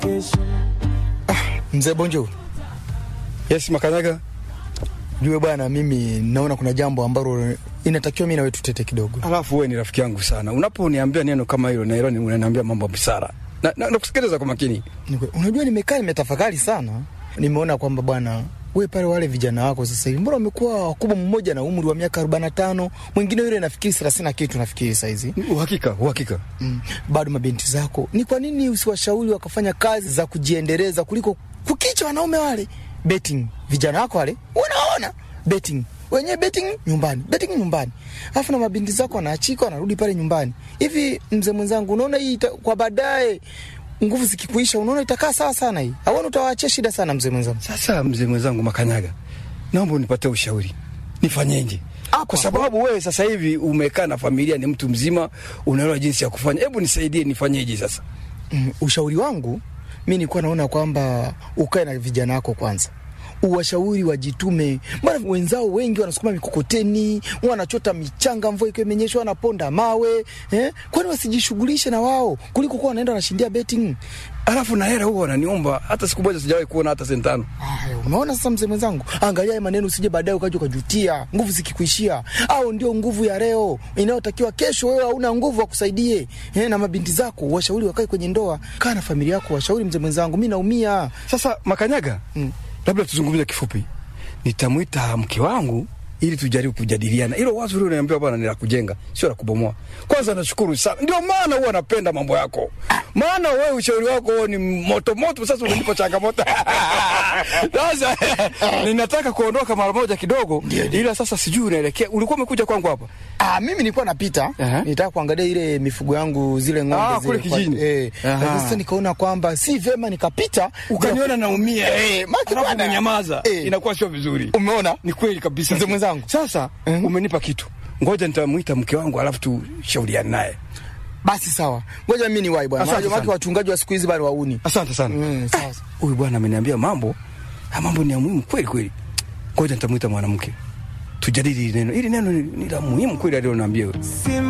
Mzee Bonjo. Yes, Makanyaga. Jue bwana, mimi naona kuna jambo ambalo inatakiwa mimi na wewe tutete kidogo. Alafu wewe ni rafiki yangu sana. Unaponiambia neno kama hilo na hilo unaniambia mambo ya busara. Na, na, nakusikiliza kwa makini. Nikwe, unajua nimekaa nimetafakari sana. Nimeona kwamba bwana we pale wale vijana wako sasa hivi mbona wamekuwa wakubwa, mmoja na umri wa miaka 45, mwingine yule nafikiri 30 na kitu nafikiri saa hizi. Uhakika, uhakika. Mm, bado mabinti zako, ni kwa nini usiwashauri wakafanya kazi za kujiendeleza kuliko kukicha wanaume wale betting? Vijana wako wale unaona betting wenyewe betting nyumbani, betting nyumbani, alafu na mabinti zako wanaachika wanarudi pale nyumbani. Hivi mzee mwenzangu, unaona hii ita, kwa baadaye nguvu zikikuisha, unaona itakaa sawa sana hii? Auona utawaachia shida sana mzee mwenzangu. Sasa mzee mwenzangu Makanyaga, naomba unipatie ushauri, nifanyeje? Kwa sababu wewe sasa hivi umekaa na familia, ni mtu mzima, unaelewa jinsi ya kufanya. Hebu nisaidie, nifanyeje sasa? Mm, ushauri wangu mi nilikuwa naona kwamba ukae na vijana wako kwanza uwashauri wajitume. Maana wenzao wengi wanasukuma mikokoteni, wanachota michanga, mvua ikiwa imenyesha, wanaponda mawe eh? Kwani wasijishughulishe na wao kuliko kuwa wanaenda wanashindia betting? Alafu na hela huwa wananiomba, hata siku moja sijawahi kuona hata senti tano. Aya, unaona sasa, mzee mwenzangu, angalia haya maneno, usije baadaye ukaja ukajutia nguvu zikikuishia. Au ndio nguvu ya leo inayotakiwa kesho, wewe hauna nguvu wakusaidie. Eh, na mabinti zako washauri wakae kwenye ndoa, kaa na familia yako, washauri mzee mwenzangu, mi naumia. Sasa Makanyaga, Mm. labda tuzungumze kifupi. Nitamwita mke wangu ili tujaribu kujadiliana. Hilo wazo lile unaniambia bwana ni la kujenga, sio la kubomoa. Kwanza nashukuru sana. Ndio maana huwa napenda mambo yako. Maana wewe ushauri wako ni moto moto, sasa unanipa changamoto. Sasa ninataka kuondoka mara moja kidogo, ila sasa sijui unaelekea. Ulikuwa umekuja kwangu hapa? Ah, mimi nilikuwa napita Aha. nitaka kuangalia ile mifugo yangu zile ng'ombe Ah, zile kule kwa- kijijini. eh, Aha. lakini sasa nikaona kwamba si vema nikapita Ukaniona naumia. Eh, maki Alafu bwana. umenyamaza. Eh. Inakuwa sio vizuri. Umeona? Ni kweli kabisa. Mzee mwenzangu. Sasa Mhm. umenipa kitu. Ngoja nitamwita mke wangu alafu tushauriane naye. Basi sawa, ngoja mimi niwahi bwana, Asante maana sana. wachungaji wa siku hizi bado wauni. Asante sana. Mm, sawa. Huyu bwana ameniambia mambo, haya mambo ni ya muhimu kweli kweli. Ngoja nitamwita mwanamke tujadili hili neno. Hili neno ni ni la muhimu kweli aliloniambia.